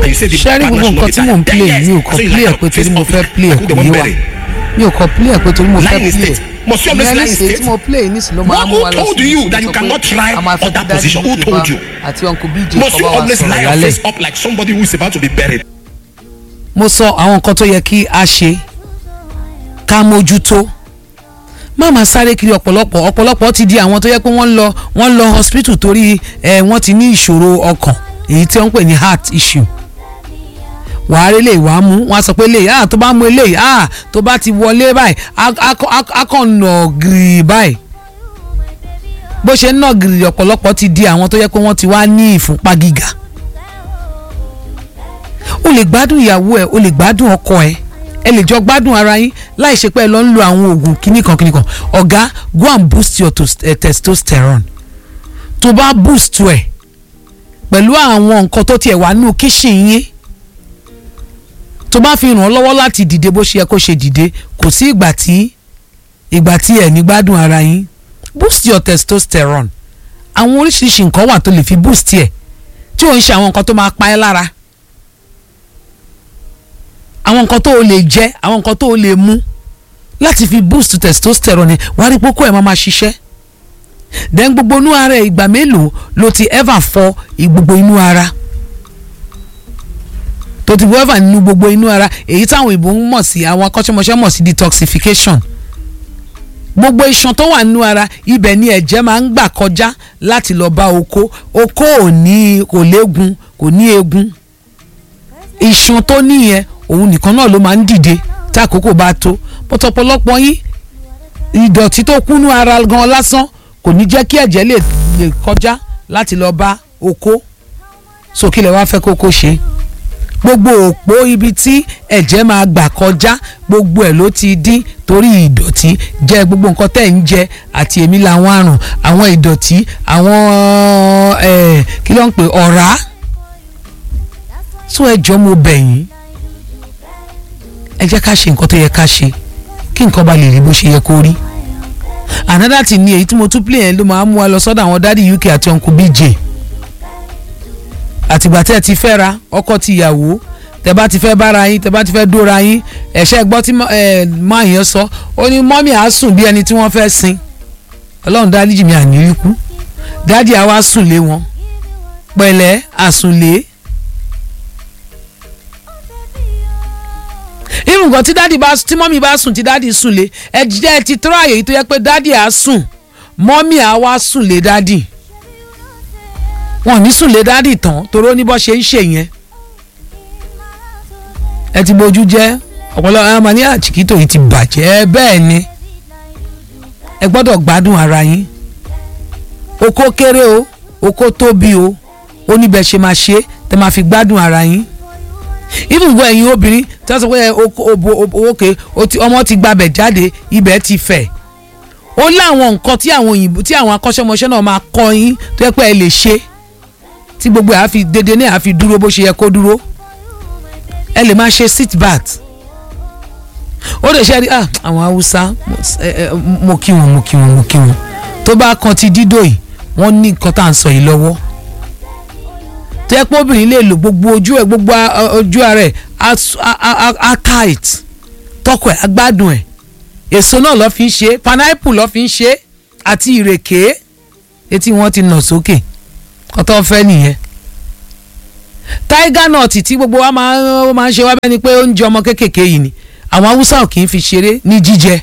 and you say the ṣẹ́rí gbogbo partner nǹkan should tí not mò ń be play tied. mi ò Yes. kọ́ So you play lie ẹ̀ pé on torí face mo of fẹ́ it. play ẹ̀ Who kò they yé want wa bury? mi ò kọ́ play ẹ̀ pé torí mo fẹ́ Lying play state. Must you ìyẹn always ní lie in ṣe state? tí mo play nísìnyí ló máa What- mú who wa lọ told sí you ibi that tó you sọ cannot pé try a máa fẹ́ on that kí Daddy position? Who UK told wá you? àti uncle bj Must kọ́ you bá wa always sọ̀rọ̀ lie your lálẹ́ face up like somebody who is about to be buried? mo sọ àwọn nǹkan tó yẹ kí a ṣe ká mójútó má máa sáré kiri ọ̀pọ̀lọpọ̀ ọ̀pọ̀lọpọ̀ ti di àwọn tó yẹ pé wọ́n ń lọ wọ́n ń lọ hospital torí ẹ̀ wọ́n ti ní ìṣòro ọkàn èyí tí wọ́n ń pè ní heart issue wàá rí lè wàá mú wọn á sọ pé lè ah tó bá mú eléyìí ah tó bá ti wọlé báyìí á- á kàn- á á kàn nà gírì báyìí bó ṣe ń nà gírì ọ̀pọ̀lọpọ̀ ti di àwọn tó yẹ pé wọ́n ti wá ní ìfúnpá gíga o lè gbádùn ìyàwó ẹ o lè gbádùn ọkọ ẹ ẹ lè jọ gbádùn ara yín láì ṣe pé ẹ lọ ń lo àwọn oògùn kíníkan kíníkan ọ̀gá go and boost your tos- eh, testosterone tó bá boost ẹ pẹ̀lú àwọn nǹkan tó tiẹ̀ wà nínú kíṣìn yín tó bá fi ràn ọ́ lọ́wọ́ láti dìde bó ṣe yẹ kó ṣe dìde kò sí ìgbà tí ìgbà tí ẹ̀ ní gbádùn ara yín boost your testosterone àwọn oríṣiríṣi nǹkan wà tó lè fi boost ẹ̀ tí ò ń ṣe àwọn nǹkan tó máa pa ẹ́ lára àwọn nǹkan tó o lè jẹ àwọn nǹkan tó o lè mú láti fi boost testosterone wàá rí pókó ẹ̀ máa ma ṣiṣẹ́ then gbogbo inú ara ẹ̀ ìgbà mélòó ló ti ever fọ gbogbo inú ara tó ti ever nínú gbogbo inú ara èyí táwọn ìbò ń mọ̀ sí àwọn akọ́ṣẹ́mọṣẹ́ mọ̀ sí detoxification gbogbo iṣan tó wà nínú ara ibẹ̀ ni ẹ̀jẹ̀ máa ń gbà kọjá láti lọ bá oko oko ò ní kò léegun kò ní eegun iṣan tó níyẹn òun nìkan náà ló máa ń dìde tí àkókò bá tó pọ̀tọ̀pọ̀lọpọ̀ yín ìdọ̀tí tó kúnú ara gan lásán kò ní jẹ́ kí ẹ̀jẹ̀ lè lè kọjá láti lọ bá oko sókè lè wá fẹ́ kókó ṣe gbogbo òpó ibi tí ẹ̀jẹ̀ máa gbà kọjá gbogbo ẹ̀ ló ti dín torí ìdọ̀tí jẹ́ gbogbo nǹkan tẹ̀ ń jẹ àti èmi làwọn àrùn àwọn ìdọ̀tí àwọn ẹ̀ kí ló ń pè ọ̀rá sún ẹjọ́ mo bẹ̀ yín ẹ jẹ́ ká ṣe nǹkan tó yẹ ká ṣe kí nǹkan bá lè rí bó ṣe yẹ kó rí another thing ni èyí tí mo tún play yẹn ló máa ń mú wa lọ sọ́dọ̀ àwọn dádì uk àti uncle bj àtìgbà tẹ́ ẹ ti fẹ́ ra ọkọ ti ìyàwó tẹ́ bá ti fẹ́ bára yín tẹ́ bá ti fẹ́ dóra yín ẹ̀ṣẹ́ gbọ́ tí máa yẹn sọ ó ní mọ́mí àá sùn bí ẹni tí wọ́n fẹ́ sin ọlọ́run dáríjì mi àní kú dádì àwa sùn lé wọn pẹ̀lẹ́ àsùnlé irun nǹkan tí dádì bá tí mọ́mí bá sùn tí dádì sùn lé ẹ jẹ́ ẹ ti tọ́ àyè yìí tó yẹ pé dádì á sùn mọ́mí á wá sùn lé dádì wọn ò ní sùn lé dádì tán toró ní bọ́ ṣe ń ṣe yẹn ẹ ti bójú jẹ́ ọ̀pọ̀lọpọ̀ ẹ máa ní àchìkítò yìí ti bàjẹ́ bẹ́ẹ̀ ni ẹ gbọ́dọ̀ gbádùn ara yín oko kéré o oko tóbi o ó níbẹ̀ ṣe máa ṣe tẹ́ máa fi gbádùn ara yín even gbọ́ ẹ̀yin obìnrin tí wọ́n sọ pé òkè ọmọ ti gbabẹ̀ jáde ibẹ̀ ti fẹ̀ ó láwọn nǹkan tí àwọn òyìnbó tí àwọn akọ́ṣẹ́mọṣẹ́ náà máa kọ́ yín tó yẹ pé ẹ lè ṣe tí gbogbo ẹ̀ á fi dédé náà á fi dúró bó ṣe yẹ kó dúró ẹ lè máa ṣe sit bat ó lè ṣe rí àwọn haúsá mo kí wọn mo kí wọn mo kí wọn tó bá kan ti dídò yìí wọ́n ní nǹkan tá à ń sọ yìí lọ́wọ́ tó yẹ pé obìnrin lè lò gbogbo ojú ẹ gbogbo ojú ara ẹ á tight tọkọ ẹ agbádùn ẹ èso náà lọ fi ń ṣe pineapple lọ fi ń ṣe àti ìrèké etí wọn ti nà sókè ọtọ fẹ nìyẹn tiger nut tí gbogbo wa máa ń ṣe wá bẹ́ẹ̀ ni pé oúnjẹ ọmọ kéékèèké yìí ni àwọn haúsá ò kì í fi ṣeré ní jíjẹ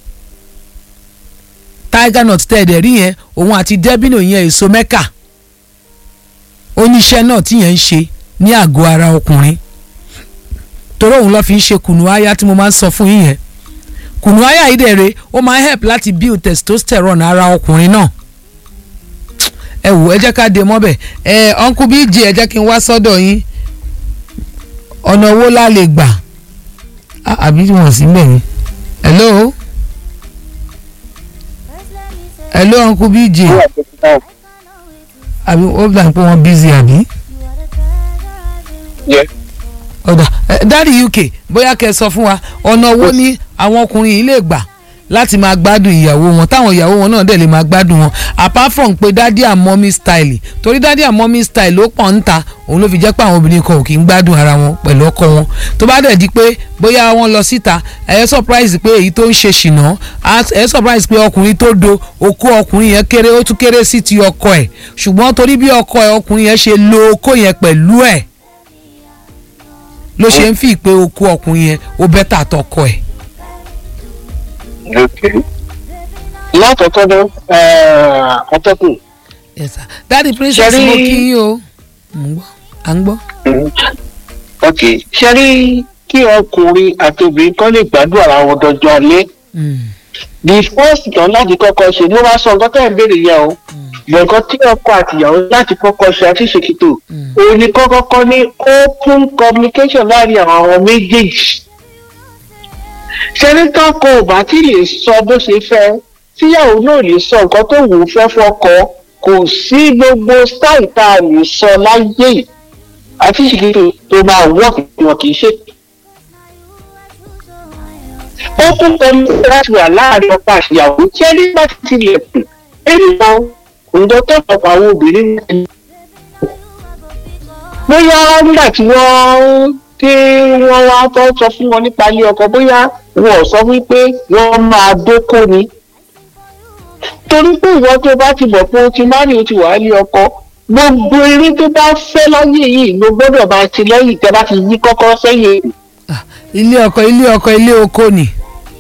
tiger nut tẹ́ ẹ̀ dẹ̀ rí yẹn òun àti dẹ́bìnì yẹn èso mẹ́kà oníṣẹ́ náà tí yẹn ń ṣe ní àgọ́ ara ọkùnrin torí òun lọ́ọ́ fi ń ṣe kùnú àyà tí mo máa ń sọ fún yín yẹn kùnú àyà yìí dẹ̀ re ó máa ń help láti build testosterone ara ọkùnrin náà ẹ wò ẹ jẹ́ ká dé mọ́bẹ̀ ẹ uncle bj ẹ jẹ́ kí n wá sọ́dọ̀ yín ọ̀nà owó la lè gbà àbí wọ́n sí mẹ́rin hello hello uncle bj àbí ó gbà pé wọ́n busy àbí. ọ̀dà dáàdi uk bóyá kẹ́ ẹ sọ fún wa ọ̀nà wo ni àwọn ọkùnrin yìí lè gbà láti máa gbádùn ìyàwó wọn táwọn ìyàwó wọn náà dẹ̀ lè máa gbádùn wọn apart from pé daddy and mommy style torí daddy and mommy style ló pọ̀ ń ta òun ló fi jẹ́ pé àwọn obìnrin kan ò kì í gbádùn ara wọn pẹ̀lú ọkọ wọn tó bá dẹ̀ di pé bóyá wọ́n lọ síta ẹ̀ surprise pé èyí tó ń ṣe ṣìnà ẹ̀ surprise pé ọkùnrin tó do okó ọkùnrin yẹn kéré ó tún kéré sí ti ọkọ ẹ̀ ṣùgbọ́n torí bí ọkọ ẹ̀ ọkùnrin yẹn ṣe lo okó yẹn pẹ̀lú ẹ̀ ló ṣe ń fi pé okó ọkùnrin yẹn ó bẹ́tà tọkọ ẹ̀. lákọ̀ọ́kọ́ náà atọ́kùn yes sir daddy princess Ṣẹ́rí- mo kí yín o Mo ń gbọ́ à ń gbọ́. ok ṣe rí kí ọkùnrin àti obìnrin kan lè gbádùn ara wọn dọjọ́ alẹ́ Mm. the first kan láti kọ́kọ́ ṣe ló wá sọ nǹkan tẹ́ ẹ̀ ń béèrè yẹn o nǹkan tí ọkọ àtìyàwó láti kọ́kọ́ ṣe àti ṣèkìtò Mm. òun ni kọ́kọ́kọ́ ní open communication láàrin àwọn méjèèjì sẹ́nitọ́ kan ò bá tí lè sọ bó ṣe fẹ́ tíyàwó náà lè sọ nǹkan tó wù ú fẹ́ fọ́kọ kò sí gbogbo style tá a lè sọ láyé yìí àti ṣèkìtò tó máa wọ́ọ̀kì wọn kì í ṣe ó tún tẹnu láti wà láàrin ọkọ àṣìyàwó tí ẹni bá ti tilẹ̀kùn ẹni kan ǹjọ́ tó pọ̀pọ̀ àwọn obìnrin ní bóyá nígbà tí wọ́n tí wọ́n wá fẹ́ sọ fún wọn nípa ilé ọkọ bóyá wọn ò sọ wípé wọ́n máa dóko ni torí pé ìwọ tó bá ti bọ̀ pé o ti má ní o ti wà ní ọkọ gbogbo eré tó bá fẹ́ láyé yìí ló gbọ́dọ̀ máa ti lẹ́yìn tẹ́ bá ti yí kọ́kọ́ sẹ́yìn Ah, ilé ọkọ ilé ọkọ ilé oko ni.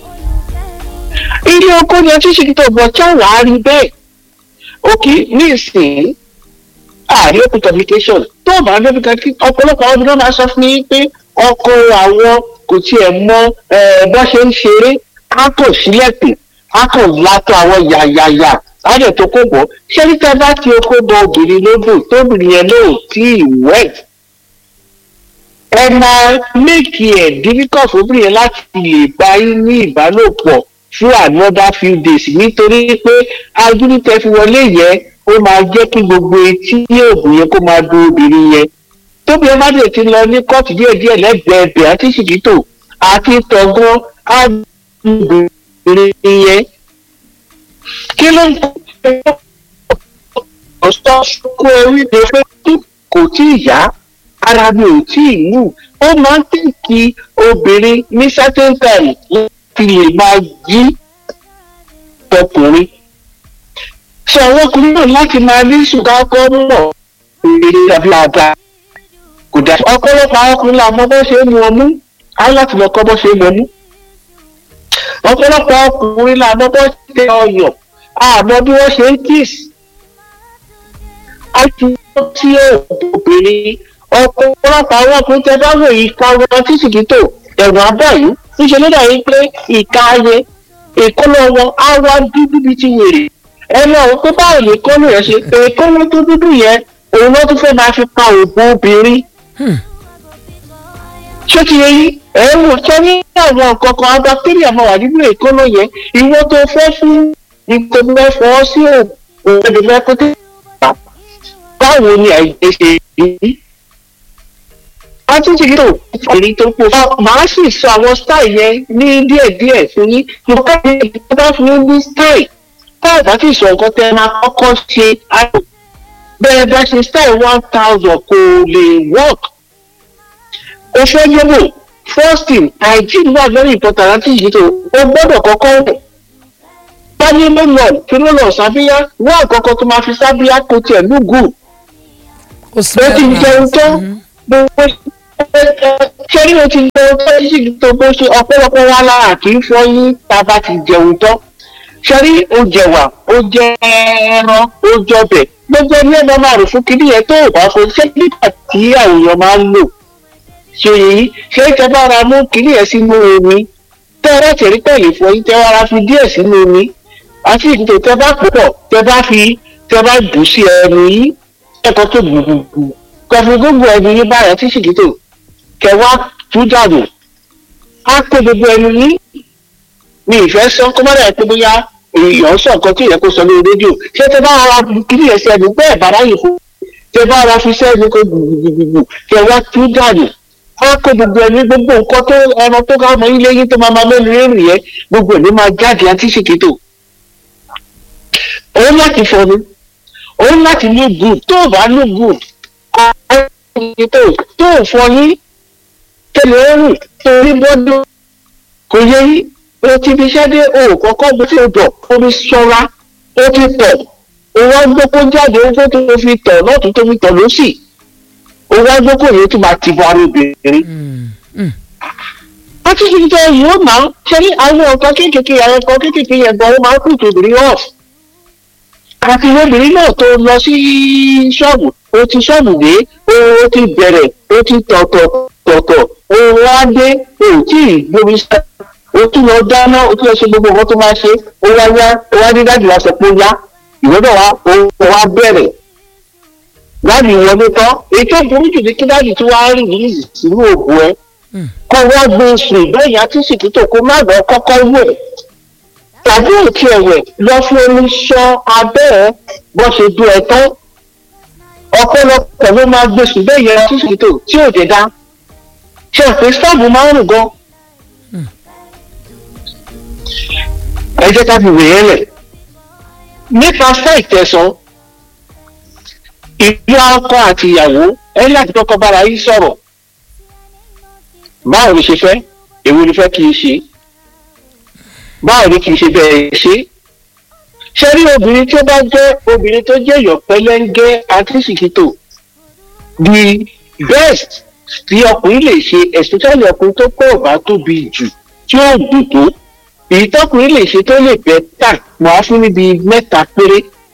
ilé oko ni ọtí ṣe tó bọ̀ tí àwọn á rí bẹ́ẹ̀ òkè ní ìsìn ààrẹ open communication tó bá lóbi kan kí ọ̀pọ̀lọpọ̀ àwọn obìnrin máa sọ fún mi pé ọkọ àwọn kò tiẹ̀ mọ eh, bó ṣe ń ṣeré á kò sílẹ̀kùn á kò látọ̀ àwọn yàyàyà á dẹ̀ tó kó bọ̀ ṣé níta bá ti okó bọ obìnrin lódò tóbìnrin yẹn lóò tí ì wet ẹ máa méèkì ẹ̀ difficult fóbìnrin yẹn láti lè bá yín ní ìbálòpọ̀ fún another few days nítorí pé agídítẹ́ fi wọlé yẹn ó máa jẹ́ kí gbogbo etí oògùn yẹn kó máa do obìnrin yẹn tóbi ẹ má dé ti lọ ní kóòtù díẹ̀díẹ̀ lẹ́gbẹ̀ẹ́ ẹbẹ̀ àti ṣìkìtò àti tọ̀gbọ́n obìnrin yẹn kí ló ń kọ́ ọ̀sán kó orí de pé kò tí ì yá ara mi ò tí ì mú ó máa ń tẹ̀kí obìnrin ní certain time láti lè máa jí ọkùnrin sọ àwọn ọkùnrin náà láti máa ní ṣùgbọ́n kọ́ mọ̀ èrè tàbí àga kò dá ọ̀pọ̀lọpọ̀ àwọn ọkùnrin là mọ bó ṣe é mu ọmú á láti lọ kọ́ bó ṣe é mu ọmú ọ̀pọ̀lọpọ̀ ọkùnrin là mọ bó ṣe tẹ ọyàn àmọ́ bí wọ́n ṣe ń kiss á ti wọ́n tí obìnrin ọ̀pọ̀lọpọ̀ àwọn ọkùnrin tẹ bá wò yìí ká wọn tí ṣìkìtò ẹ̀rù abáyé níṣẹ́ ló dà yín pé ìka ayé èkóló wọn á wá dúdú bíi ti wèrè ẹnu àwọn pé báwo lè kọ́lù yẹn ṣe èkóló tó dúdú yẹn òun ló tún fẹ́ máa fi pa òògùn obìnrin Hmm. ṣé ti yẹn ẹ wò ṣé ní àwọn nǹkan kan bacteria máa wà nínú èkóló yẹn ìwọ tó fẹ́ fún ìkọ́ni fọwọ́ sí òògùn ẹ̀dùnmẹ́ kó tẹ̀ báwo ni àìjẹ́ ṣe rí àtúntì yìí tó èyí tó pọ̀ màá sì sọ àwọn style yẹn ní díẹ̀díẹ̀ fún yín mo ká ní ìgbà bá fún yín ní style tá a bá sì sọ nǹkan tẹ́ ẹ máa kọ́kọ́ ṣe àyò bẹ́ẹ̀ bá ṣe style one thousand kò lè work o fẹ́ yẹ̀wò first thing hygiene wà very important láti yìí tó o gbọ́dọ̀ kọ́kọ́ rẹ̀ báyé ló lọ kí ló lọ sábíyá wọ́n àkọ́kọ́ tó máa fi sábíyá kó tiẹ̀ lúgùn ó sì ó ti jẹun tó gbogbo ṣẹ́rí o ti jẹun tó sì tó bó ṣe ọ̀pọ̀lọpọ̀ wa lára kì í fọyín tá a bá ti jẹun tán ṣẹ́rí o jẹ̀wà o jẹ ẹran o jọbẹ̀ gbogbo ẹni ẹ̀ máa rò fún kíní yẹn tó o bá fọ ṣé nígbà tí àwòrán máa ń lò ṣe yìí ṣé ìjọba ara mú kíní yẹn sínú omi tẹ́ ẹ láti rí pẹ̀lú fọyín tẹ́ wàá fi díẹ̀ sínú omi àti ìdìbò tẹ́ bá pọ̀ tẹ́ bá fi tẹ́ bá bù sí ẹnu yìí ẹ̀kọ́ tó gbùgbùgbù kọfí gbogbo ẹni yín báyọ̀ tí ṣìkìtò kẹwàá tú dànù á kó gbogbo ẹni yín mi ìfẹ́ sọ kó má dàbí pé bóyá èèyàn sọ nǹkan tí ìyẹn kó sọ lórí rédíò ṣé tẹ bá ara kiri ẹ̀ sẹ́nu bẹ́ẹ̀ bá ráyè fún tẹ bá ara fi sẹ́nu kó gbùgbùgbùgbù kẹwàá tú dànù á kó gbogbo ẹni gbogbo nǹkan tó ẹran tó ká ọmọ ilé yín tó máa máa mẹ́nu rírìn yẹn gbogbo ẹ̀ ló máa jáde àti ṣèkìtò òun láti fọnu òun láti look good tó o bá look good kọ́ ọ́ tó tó o fọyín tẹ̀lé ẹrù torí bọ́dún kò yẹ yí o ti fi iṣẹ́ dé o kọ́kọ́ bó ti dọ̀ omi ṣọ́ra o ti tọ̀ o wá gbókó jáde o tó tó fi tọ̀ lọ́tún tó fi tọ̀ lọ́sì o wá gbókó yẹn tó máa ti bọ ara obìnrin. wọ́n ti fi jẹ́ yìí ó máa ṣe ní àwọn ọ̀kan kéékèèké àwọn ọ̀kan kéékèèké yẹn gan ó máa ń kú tòbìrì off. àti obìnrin náà tó lọ sí ṣọ́ọ̀bù o ti ṣọ́ọ̀bù dé o ti bẹ̀rẹ̀ o ti tọ̀tọ̀ tọ̀tọ̀ o wá dé o tí ì gbomi sá o tún lọ dáná o tún lọ ṣe gbogbo nǹkan tó máa ṣe o wá yá o wá dé dájú aṣọ pé ó yá ìwọ́dọ̀ wa o wá bẹ̀rẹ̀ láti wọlé tán ètò ìborí jù ní kí dáàdì tí wàá rìn ní sínú òògùn ẹ kọ́ wọ́n gbé sùn ìbẹ́yìn àti sìkítò kó má lọ kọ́kọ́ wẹ̀ tàbí òkè ẹ̀wẹ̀ lọ fún omi ṣọ́ abẹ́ ẹ bọ́ ṣe dún ẹ tán ọ̀pọ̀lọpọ̀ ló máa gbé sùn bẹ́yìn àti sìkítò tí ò dé dá ṣe pé stọọbù máa ń rùn gan. ẹ jẹ́ ká fi wèé lẹ̀ nípa sáì tẹ̀sán ìlú ọkọ àti ìyàwó ẹ láti kọ́kọ́ bára yín sọ̀rọ̀ báwo ni ṣe fẹ́ èwo ni fẹ́ kí n ṣe báwo ni kì í ṣe bẹ́ẹ̀ ṣe ṣe rí obìnrin tí ó bá jẹ́ obìnrin tó jẹ́ ìyọ̀pẹ́lẹ́ńgẹ́ àtìsìkìtò the best tí ọkùnrin lè ṣe especially ọkùnrin tó pọ̀ bá tóbi jù tí ó dùn tó èyí tọkùnrin lè ṣe tó lè bẹ́ tà wọ́n á fún níbi mẹ́ta péré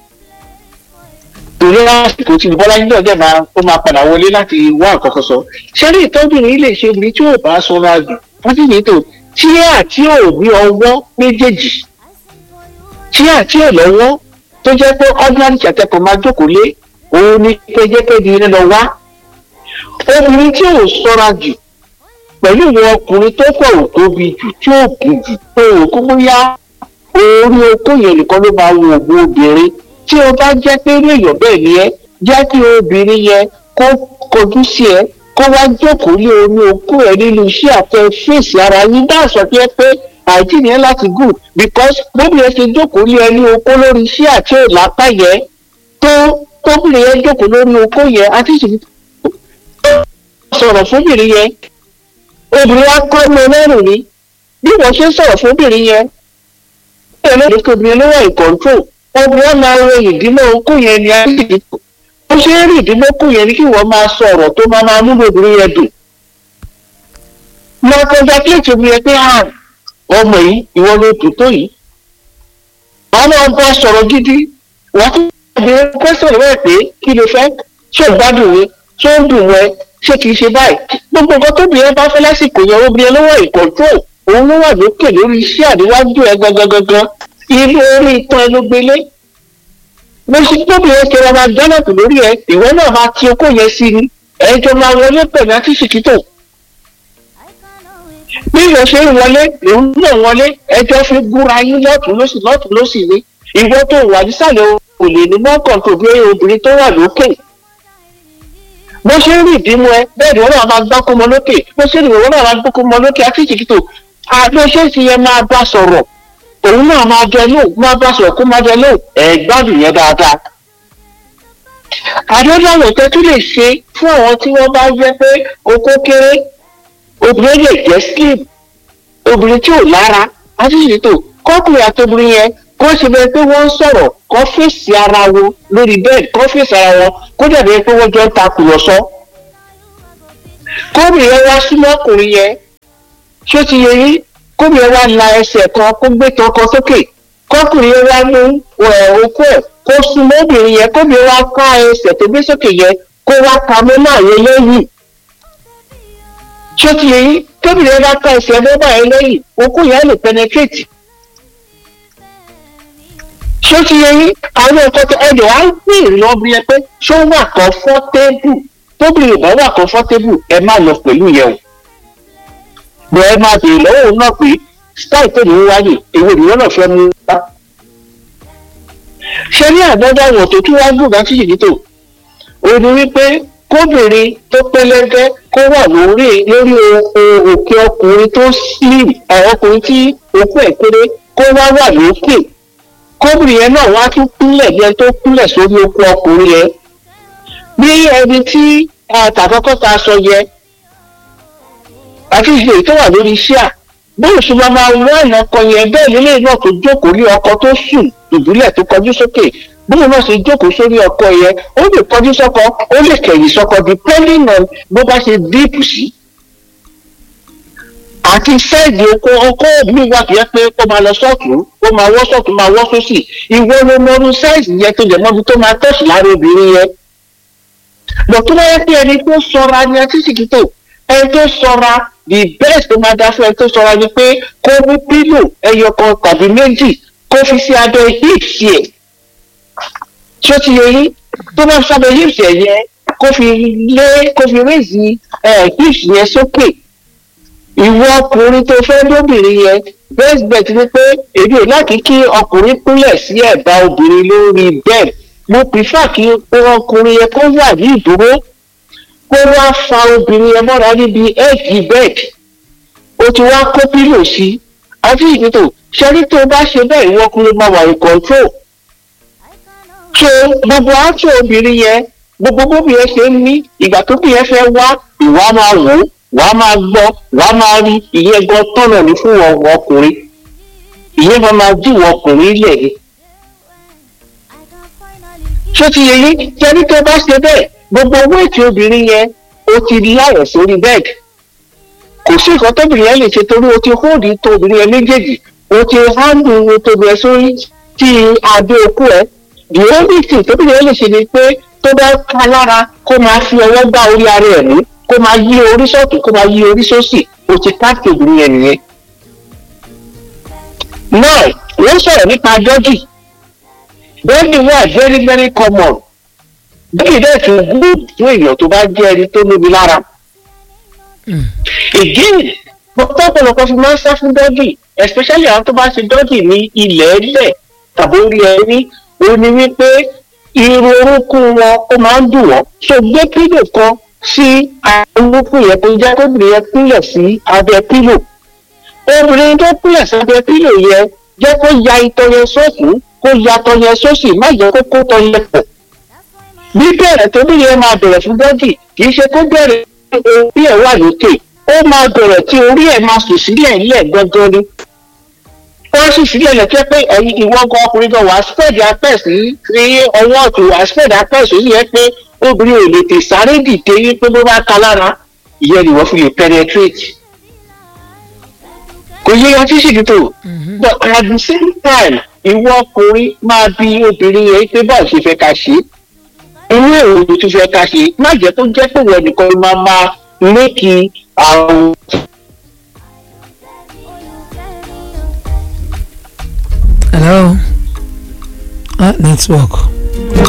torí lásìkò tí bọ́lá yín náà dẹ̀ máa ó máa padà wọlé láti wá àkọ́kọ́ sọ ṣẹ́rí ìtọ́bìnrin lè ṣe obìnrin tí ò bá sanra jù wọ́n sì ní tò tí àti ò ní ọwọ́ méjèèjì tí àti ò lọ́wọ́ tó jẹ́ pé ordinary ṣàtẹ̀kọ̀ máa jókòó lé òun ní péjépéjì ní lọ wá obìnrin tí ò sọ́ra jù pẹ̀lú ìwọ ọkùnrin tó pọ̀ ò tóbi jù tí ò kù jù pé òkú bóyá orí okó yẹn nìkan ló máa wo ògùn obìnrin tí o bá jẹ́ pé irú èèyàn bẹ́ẹ̀ ni ẹ́ jẹ́ kí obìnrin yẹn kó kojú sí ẹ kó wá jókòó lé orí okó ẹ nínú iṣẹ́ àtẹ fèsì ara yín dáhùn sọ pé pé àìtí nìyẹn láti good because bóbi ẹ ṣe jókòó lé ẹ ní okó lórí iṣẹ́ àti òlápá yẹn tó tóbìnrin yẹn jókòó lórí okó yẹn àti ìṣèlú sọ̀rọ̀ fúnbìnrin yẹn obìnrin wa kọ́ ọmọ ẹlẹ́rù ni bí wọ́n ṣe ń sọ̀rọ̀ fúnbìnrin yẹn ẹlẹ́rìí kò obìnrin ló wà in control obìnrin máa wo ìdílé okó yẹn ni àìsí ó ṣe ń rí ìdílé okó yẹn ni kí wọ́n máa sọ ọ̀rọ̀ tó máa máa múlò obìnrin yẹn dùn. máa kọjá kílèsì obìnrin yẹn pé hàn ọmọ yìí ìwọ ló dùn tó yìí. àwọn náà bá sọ̀rọ̀ gidi wọ́n tún bí pẹ́sẹ̀ rẹ̀ pé kí ló fẹ́ ṣé ò gbádùn mi ṣé ó dùn wẹ́ ṣé kìí ṣe báyìí gbogbo nǹkan tóbìnrin bá fẹ́ lásìkò yẹn obìnrin ló wà ìkọ̀tún òun ló wà lókè lórí iṣẹ́ àdéwájú ẹ gangan gangan ilé orí itan ẹ ló gbélé mo ṣe tóbi ẹ kẹrẹ máa dánàtò lórí ẹ ìwọ náà máa ti okó yẹn sí ni ẹjọ máa wọlé pẹ̀lú àtìsíkítò bí ìwọ ṣe ń wọlé òun náà wọlé ẹjọ fi gúnra yín lọ́tún lósì lọ́tún lósì ni ìwọ tó wà nísàlẹ̀ ò lè ní mọ́kàn tó bí obìnrin tó wà lókè bó ṣe ń rí ìdímú ẹ bẹ́ẹ̀ ni wọ́n náà máa gbákó mọ lókè bó ṣe ń rí ìwọ náà máa gbákó mọ lókè àtìsíkítò àbẹ́ṣẹ́ ti yẹ máa bá sọ̀rọ̀ òun náà máa jẹ lóò máa bá sọ̀rọ̀ kó máa jẹ lóò ẹ̀ gbádùn yẹn dáadáa. àdéhùn tẹ́ tún lè ṣe fún àwọn tí wọ́n bá jẹ́ pé okó kéré obìnrin lè jẹ́ slim obìnrin tí ò lára àtúnṣètò kọ́kùnrin àtobìnrin yẹn kó ṣe bẹ́ẹ̀ pé wọ́n ń sọ̀rọ̀ kó fèsì ara wọn lórí bẹ́ẹ̀dì kó fèsì ara wọn kó dàbí pé wọ́n jọ ń takùrọ̀sọ. kóbìnrin yẹn wá súnmọ́ ọkùnrin yẹn ṣó ti yẹ yín kóbi ẹ wá la ẹsẹ̀ kan kó gbé tán kan sókè kọkùnrin ẹ wá mú okó ẹ kó súnmọ́ obìnrin yẹn kóbi ẹ wá ká ẹsẹ̀ tó gbé sókè yẹn kó wá ka mọ́ náà yẹn lẹ́yìn ṣé ti yẹ yín kóbi ẹ wá ká ẹsẹ̀ mọ́ náà yẹn lẹ́yìn okó yẹn lè penetrate ṣé ti yẹ yín àwọn nǹkan tó ẹ̀jẹ̀ wá ń gbé ìrìn ọbẹ̀ yẹn pé ṣó wà comfortable tóbi ìbá wà comfortable ẹ má lọ pẹ̀lú yẹn o bọ̀ ẹ máa bèèrè lọ́wọ́ òun náà pé style tó ní í wáyé èwo ìwọ náà fẹ́ mú wá. ṣé ní àgbọ́dọ̀ àwọn tó tún wá gbòògá sí yìí tó o ní wípé kóbìnrin tó pẹ́lẹ́gẹ́ kó wà lórí lórí o- òkè ọkùnrin tó slim ẹ, ọkùnrin tí òkú ẹ̀ kéré kó wá wà lókè kóbìnrin yẹn náà wá tún kúnlẹ̀ bí ẹni tó kúnlẹ̀ sórí okú ọkùnrin yẹn bí ẹni tí àtàkọ́kọ́ ta sọ yẹ àti ìṣe tó wà lórí iṣẹ́ à bóyá ṣe máa máa wá ìná ọkọ yẹn bẹ́ẹ̀ nílé náà tó jókòó lé ọkọ tó sùn ìbílẹ̀ tó kọjú sókè bóyá náà ṣe jókòó sórí ọkọ yẹn ó lè kọjú sọ́kọ ó lè kẹ̀yìn sọ́kọ depending on bó bá ṣe díìpù sí. àti sẹ́ẹ̀dì oko ọkọ mi wà tó yẹ pé kó máa lọ sọ́ọ̀tún kó máa wọ́ sọ́ọ̀tún máa wọ́ sósì ìwọ ló mọrú sáìsì yẹn tó jẹ mọ́bi tó máa tẹ̀sí lára obìnrin yẹn. bọ̀ tó bá yẹ pé ẹni tó sọra ni àti sìkìtò ẹni tó sọra the best tó máa dá fún ẹni tó sọra ni pé kó mú pílò ẹyọ kan tàbí méjì kó fi sí abẹ́ hips yẹn tí ó ti yẹ yín tó bá fi sábẹ́ hips yẹn yẹn kó fi lé kó fi rézì hips yẹn sókè ìwọ ọkùnrin tó fẹ́ lóbìnrin yẹn best bet ni pé èmi ò láti kí ọkùnrin kúnlẹ̀ sí ẹ̀bá obìnrin lórí bed mo prefer kí ọkùnrin yẹn kó wà ní ìdúró kó wá fa obìnrin yẹn mọ́ra níbi edge bed ó ti wá kó pílò sí àti ìdìtò ṣẹ́rí tó bá ṣe bẹ́ẹ̀ ìwọ ọkùnrin máa wà ní control so gbogbo àtò obìnrin yẹn gbogbo bóbi yẹn ṣe ń ní ìgbà tó bí yẹn fẹ́ wá ìwà máa wò ó wàá máa gbọ́ wàá máa rí ìyẹn gan tọ̀nà ní fún wọn ọkùnrin ìyẹn máa máa dì wọ ọkùnrin lẹ̀ ni. ṣé ti yẹ yín jẹ́rí tó bá ṣe bẹ́ẹ̀ gbogbo wéètì obìnrin yẹn ó ti láyọ̀ sórí bẹ́ẹ̀dì kò sí nǹkan tóbìnrin yẹn lè ṣe torí o ti hóòdì tó obìnrin yẹn méjèèjì o ti hándù tóbi ẹ sórí tí adé okú ẹ the only thing tóbìnrin yẹn lè ṣe ni pé tó bá ká lára kó máa fi ọwọ́ gbá orí ara ẹ̀ mú kó máa yí orí sọ́tún kó máa yí orí sósì o ti káàkiri obìnrin yẹn nìyẹn. náà wọ́n sọ̀rọ̀ nípa dọ́jì dọ́jì wà very very common dọ́jì dẹ̀ tún good fún èèyàn tó bá jẹ́ ẹni tó lómi lára. again pọ̀pọ̀lọpọ̀ fi máa ń sá fún dọ́jì especially àwọn tó bá ṣe dọ́jì ní ilẹ̀ ẹlẹ̀ tàbí orí ẹni ó ní wípé irun orúnkún wọn ó máa ń dùn wọ́n so gbé pílò kan sí olókùn yẹn tó jẹ́ kóbìnrin yẹn kúnlẹ̀ sí abẹ́ pílò obìnrin tó kúnlẹ̀ sí abẹ́ pílò yẹn jẹ́ kó ya itọ́ yẹn sọ́ọ̀tún kó ya tọ́ yẹn sósì má jẹ́ kó kó tọ́ yẹn pọ̀ bí bẹ̀rẹ̀ tó bí yẹn máa bẹ̀rẹ̀ fún bọ́dì kì í ṣe kó bẹ̀rẹ̀ orí ẹ̀ wà lókè ó máa bẹ̀rẹ̀ tí orí ẹ̀ máa sùn sílẹ̀ ńlẹ̀ gangan ni wọ́n sì sílẹ̀ lẹ́tọ́ pé ẹ̀yin ìwọ gan ọkùnrin gan wàá spẹ́ẹ̀dì apẹ́ẹ̀sì ní ọwọ́ ọ̀tún wàá spẹ́ẹ̀dì apẹ́ẹ̀sì ó sì yẹ pé obìnrin ò lè tè sáré dìde wípé bó bá ka lára ìyẹn ni wọ́n fi lè penetrate. kò yẹ yan tí sì tó but at the same time ìwọ ọkùnrin máa bi obìnrin yẹn pé báwo ṣe fẹ́ ká ṣe inú èrò ló tún fẹ́ ká ṣe má jẹ́ kó jẹ́ pé wọ́n nìkan máa máa lékì àrùn. hello ah network